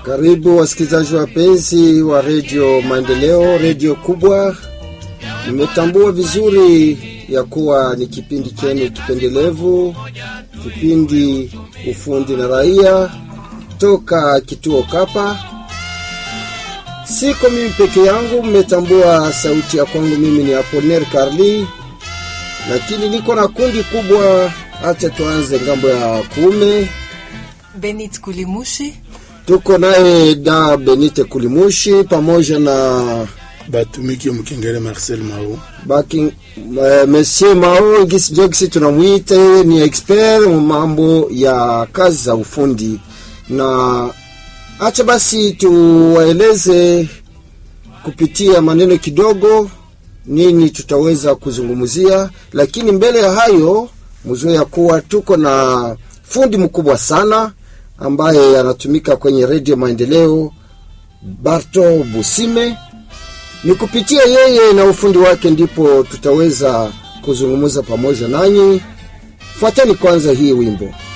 Karibu wasikilizaji wapenzi wa redio Maendeleo, redio kubwa. Nimetambua vizuri ya kuwa ni kipindi chenu kipendelevu, kipindi ufundi na raia toka kituo Kapa. Siko mimi peke yangu, mmetambua sauti ya kwangu. Mimi ni Aponer Carli, lakini niko na kundi kubwa. Acha tuanze ngambo ya kuume. Benit Kulimushi, Tuko naye da Benite Kulimushi pamoja na batumiki mkengele Marcel Mao baki uh, Monsieur Mao gisi jogisi tunamwita yeye ni expert mu mambo ya kazi za ufundi, na acha basi tuwaeleze kupitia maneno kidogo nini tutaweza kuzungumzia, lakini mbele ya hayo mzue ya kuwa tuko na fundi mkubwa sana ambaye anatumika kwenye redio Maendeleo, Barto Busime. Ni kupitia yeye na ufundi wake ndipo tutaweza kuzungumza pamoja nanyi. Fuateni kwanza hii wimbo.